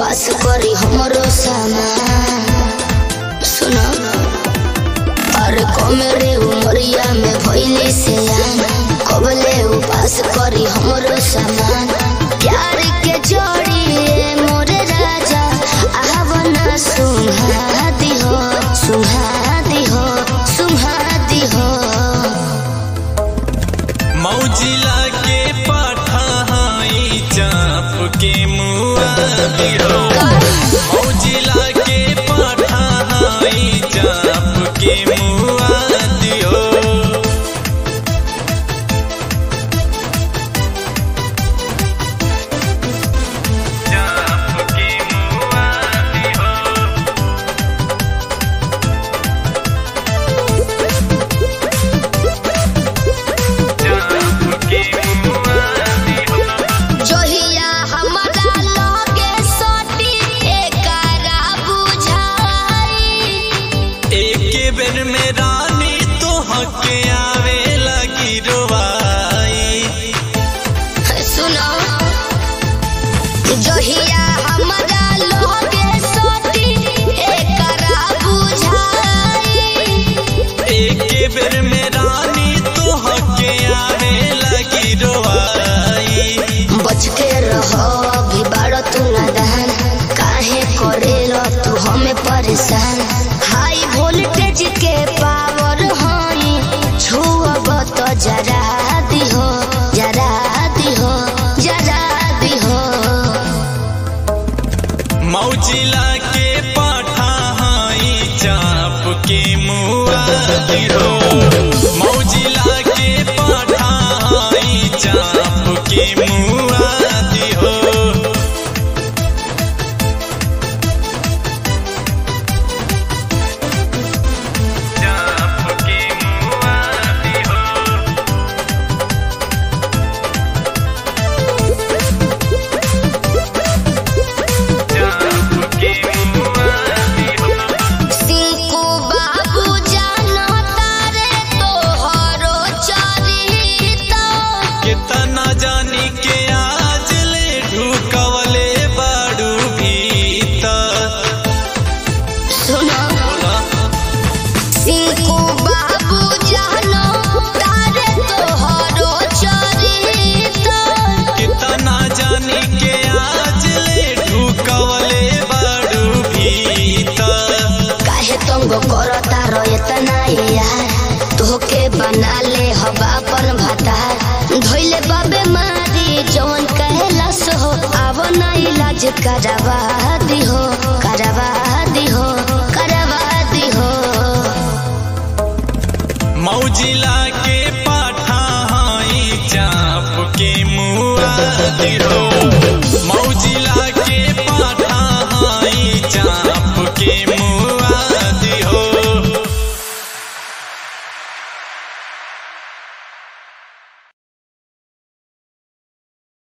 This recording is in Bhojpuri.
पास करी हमरो सामान सुनो अरे कमरे उमरिया में भइली से कबले उपास करी हमरो सामान प्यार के जोड़ी ए मोरे राजा आवना सुहा दिहो सुहा दिहो सुहा दिहो मौजिला के पठाई चाप के मुआ दिहो मौजिला के पठाई चाप के मुआ दिहो चाप के मुआ दिहो चाप के मुआ दिहो जोहिया हमरा लगे सटी एकरा बुझाई एक बेर में रानी तो हके आवे लगी रोवाई सुनो जोहिया हमरा लगे सटी एकरा बुझाई एक बेर में रानी तो हके आवे लगी रोवाई बच के रहो भी बड़ तू नादान काहे करेलो तू हमें परेशान हाई वोल्टेज के पावर हई छुअब तो जरा दिहो जरा दिहो जरा दिहो मौजिला के पाठा हाई चाप के मुआ दिहो मौजिला के पाठा हाई चाप के मुआ दिहो चाप के मुआ दिहो चाप के मुआ दिहो सिंकू बाबू जानो तारे तोहरो चरिता कितना जानी के आज ले ढुकवले बाड़ू भीतर सुनो बोला सिंकू बाबू जानो तारे तोहरो चरिता कितना जानी के आज ले ढुकवले बाड़ू भीतर काहे तंग करता रो इतना यार तोहके बना ले हवा पर भतार धोइले बाबे मारी जवन कहला सो आव ना इलाज करवा दिहो करवा दिहो करवा दिहो मौजिला के पाठा हाई चाप के मुआ दिहो मौजिला के